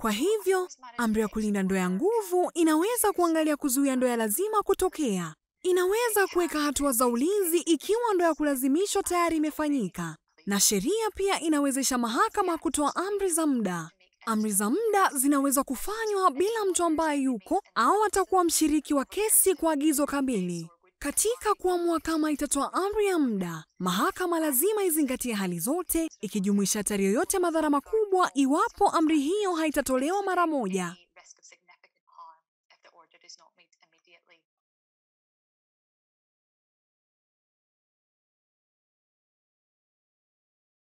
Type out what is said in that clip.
Kwa hivyo, amri ya kulinda ndoa ya nguvu inaweza kuangalia kuzuia ndoa ya lazima kutokea. Inaweza kuweka hatua za ulinzi ikiwa ndoa ya kulazimishwa tayari imefanyika, na sheria pia inawezesha mahakama kutoa amri za muda. Amri za muda zinaweza kufanywa bila mtu ambaye yuko au atakuwa mshiriki wa kesi kwa agizo kamili. Katika kuamua kama itatoa amri ya muda, mahakama lazima izingatie hali zote, ikijumuisha hatari yoyote madhara makubwa iwapo amri hiyo haitatolewa mara moja.